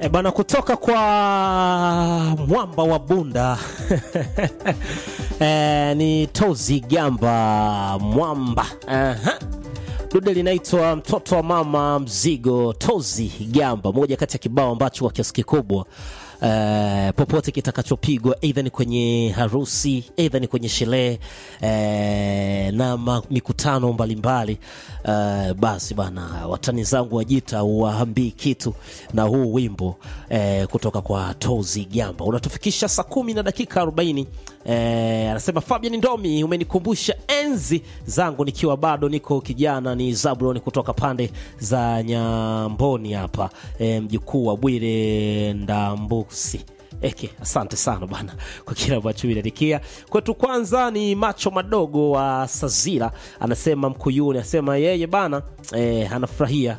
E bana, kutoka kwa mwamba wa Bunda e, ni Tozi Gamba mwamba Aha. Dude linaitwa mtoto wa mama mzigo. Tozi Gamba, moja kati ya kibao ambacho kwa kiasi kikubwa Uh, popote kitakachopigwa aidha ni kwenye harusi aidha ni kwenye sherehe uh, na ma, mikutano mbalimbali uh, basi bana, watani zangu wajita waambii kitu na huu wimbo uh, kutoka kwa Tozi Gamba unatufikisha saa kumi na dakika 40. Uh, anasema Fabian Ndomi, umenikumbusha enzi zangu nikiwa bado niko kijana. Ni Zabron kutoka pande za Nyamboni hapa, uh, mjukuu wa Bwire Ndambu si eke asante sana bana kwa kile ambacho inaandikia kwetu. Kwanza ni macho madogo wa Sazira, anasema Mkuyuni, anasema yeye bana eh, anafurahia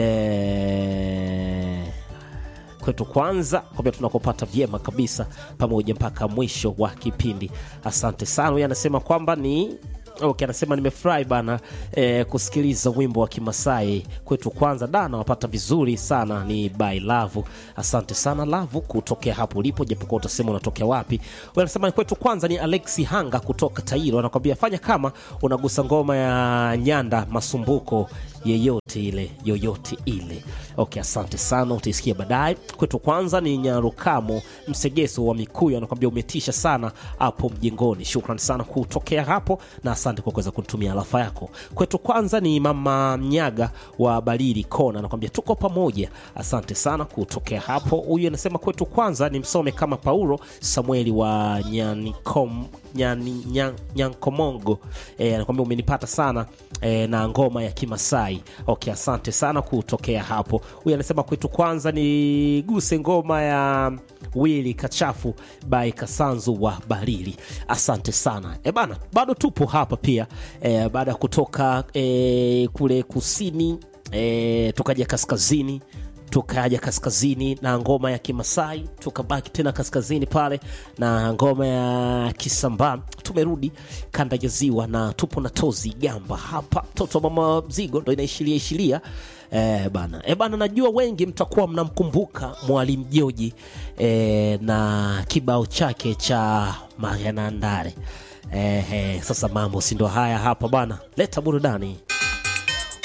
eh, kwetu kwanza kwambia tunakopata vyema kabisa pamoja mpaka mwisho wa kipindi. Asante sana. Huyu anasema kwamba ni Okay, anasema nimefurahi bana eh, kusikiliza wimbo wa Kimasai kwetu kwanza da nawapata vizuri sana ni by Love. Asante sana Love kutokea hapo ulipo, japokuwa utasema unatokea wapi. Wewe anasema kwetu kwanza ni Alexi Hanga kutoka Tairo, anakwambia fanya kama unagusa ngoma ya Nyanda Masumbuko yeyote ile yoyote ile. Okay, asante sana, utaisikia baadaye. Kwetu kwanza ni Nyarukamo Msegeso wa Mikuyu, anakwambia umetisha sana hapo mjengoni. Shukran sana kutokea hapo na asante kwa kuweza kutumia alafa yako. Kwetu kwanza ni Mama Mnyaga wa Barili Kona, anakwambia tuko pamoja. Asante sana kutokea hapo. Huyu anasema kwetu kwanza ni msome kama Paulo Samueli wa Nyanikom Nyani, nyan, Nyankomongo e, anakwambia umenipata sana e, na ngoma ya Kimasai. Okay, asante sana kutokea hapo. Huyu anasema kwetu kwanza ni guse ngoma ya Wili Kachafu by Kasanzu wa Barili. Asante sana e bana, bado tupo hapa pia e, baada ya kutoka e, kule kusini e, tukaja kaskazini tukaja kaskazini na ngoma ya Kimasai, tukabaki tena kaskazini pale na ngoma ya Kisambaa. Tumerudi kanda ya Ziwa na tupo na Tozi Gamba hapa, toto mama mzigo ndo inaishilia ishilia e, bana e, bana najua wengi mtakuwa mnamkumbuka Mwalimu Joji e, na kibao chake cha Mariana Ndare e, e, sasa mambo si ndo haya hapa bana, leta burudani